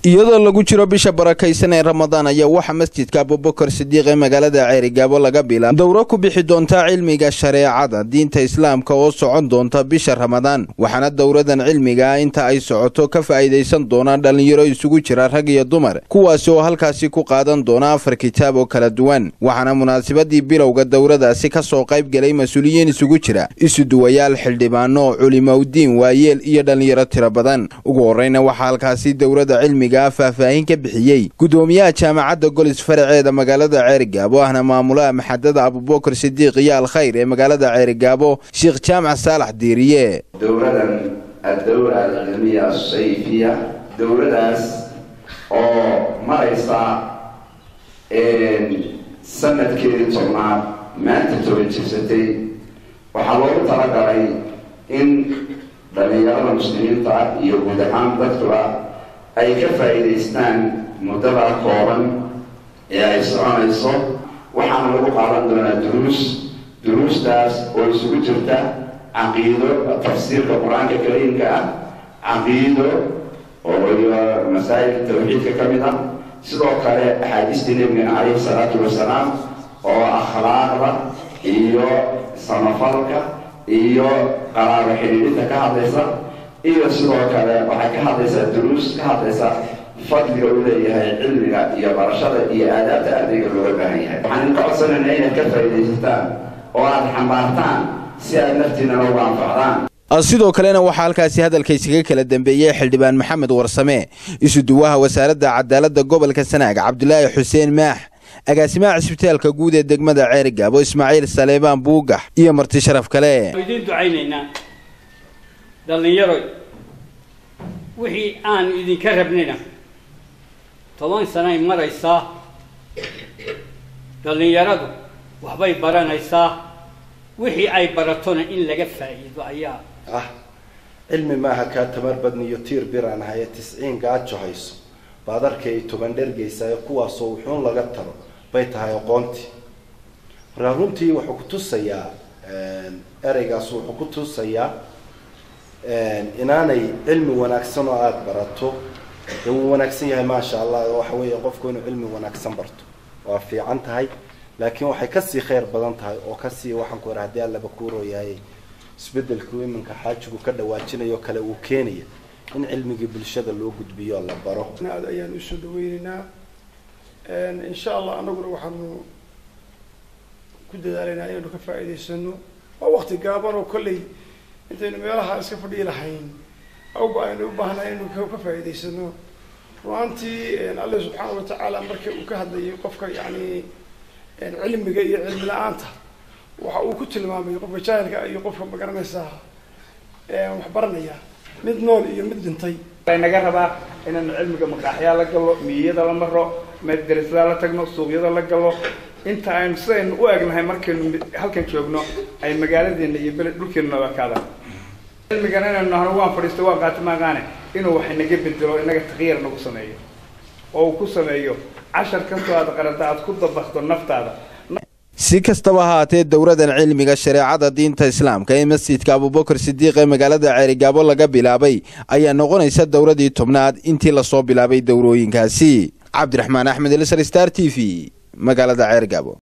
iyadoo lagu jiro bisha barakaysan ee ramadaan ayaa waxaa masjidka abubakar sidiiq ee magaalada ceerigaabo laga bilaab dowro ku bixi doonta cilmiga shareecada diinta islaamka oo socon doonta bisha ramadaan waxaana dowradan cilmiga ah inta ay socoto ka faa'iidaysan doonaan dhallinyaro isugu jira rag iyo dumar kuwaasi oo halkaasi ku qaadan doona afar kitaab oo kala duwan waxaana munaasabadii bilowga dowradaasi ka soo qayb gelay mas-uuliyiin isugu jira isuduwayaal xildhibaano culimowdiin waayeel iyo dhallinyaro tiro badan ugu horreyna waxaa halkaasi dowrada cilmiga faahfaahin ka bixiyey gudoomiyaha jaamacadda golis faraceeda magaalada ceerigaabo ahna maamulaha maxadada abubakar sidiiq iyo alkhayr ee magaalada ceerigaabo sheekh jaamac saalax diiriye dowladan addowla alcilmiya asayfiya dowladaas oo maraysa sanadkeedii tobnaad maanta toban jirsatay waxaa loogu talagalay in dhallinyarada muslimiinta iyo guud ahaan dadkuba ay ka faa'iidaystaan muddada kooban ee ay soconayso waxaana lagu qaadan doonaa duruus duruustaas oo isugu jirta caqiido tafsiirka qur-aanka kariimka ah caqiido oo iyo masaa'il tawxiidka ka mid ah sidoo kale axaadiistii nebigana calayhi salaatu wasalaam oo akhlaaqda iyo samafalka iyo qaraabo xidhiidhinta ka hadlaysa iyo sidoo kale waxay ka hadlaysaa duruus ka hadlaysa fadliga uu leeyahay cilmiga iyo barashada iyo aadaabta ardayga looga baahan yahay waxaan idinka codsanayna inaad ka faa'iidaysataan oo aad xambaartaan si aad naftiinana ugu anfacdaan sidoo kalena waxaa halkaasi hadalkaysaga kala dambeeyey xildhibaan maxamed warsame isuduwaha wasaaradda cadaaladda gobolka sanaag cabdulaahi xuseen maax agaasimaha cisbitaalka guud ee degmada ceerigaabo ismaaciil saleebaan buugax iyo marti sharaf kale idiin ducaynaynaa dhallinyaroy wixii aan idinka rabnina toban sanay maraysaa dhallinyaradu waxbay baranaysaa wixii ay baratona in laga faa'iido ayaa ah cilmi maaha kaa tamar badniyo tiir biraan ahaye tisciin gaajo hayso baad arkay toban dhergaysayo kuwaasoo wuxuun laga taro bay tahay aqoontii markaa runtii wuxuu ku tusayaa ereygaas wuxuu ku tusayaa inaanay cilmi wanaagsan oo aada barato dee wuu wanaagsan yahay maasha allah oo waxa weeye qofku inuu cilmi wanaagsan barto waa fiican tahay laakiin waxay kasii khayr badan tahay oo kasii waxaan ku haddii allaba kuurooyahay isbedelku iminka xaajigu ka dhawaajinayo kale uu keenaya in cilmigii bulshada loo gudbiyo la baro aad ayaan usoo dhaweyneynaa insha allah anaguna waxaanu ku dadaalaynaa inaynu ka faa'iidaysano waa wakti gaaban oo kolley intaynu meelaha iska fadhiyi lahayn awba aynu u baahnahay inaynu ka faa'iidaysano runaantii alle subxaana watacaala markii uu ka hadlayay qofka yani cilmiga iyo cilmi la-aanta waxa uu ku tilmaamay qofka jaahilka iyo qofka magaranaysaa wax baranaya mid nool iyo mid dhintay naga rabaa inaynu cilmiga maqaaxyaa la galo miyiyada la maro madarasada la tagno suuqyada la galo inta aynu sidaynu u egnahay markaynu halkan joogno ay magaaladeena iyo bele dhulkeenu naga kaadaan cilmigana inaynu nahno waan fadhiisto waan qaati maaqaane inuu wax inaga bedelo inaga takyiir nagu sameeyo oo uu ku sameeyo cashar kastoo aad qarada aad ku dabakdo naftaada si kastaba haatee dowradan cilmiga shareecada diinta islaamka ee masjidka abubakar sidiiq ee magaalada ceerigaabo laga bilaabay ayaa noqonaysa dowradii tobnaad intii lasoo bilaabay dowrooyinkaasi cabdiraxmaan axmed elsar star t v magaalada ceerigaabo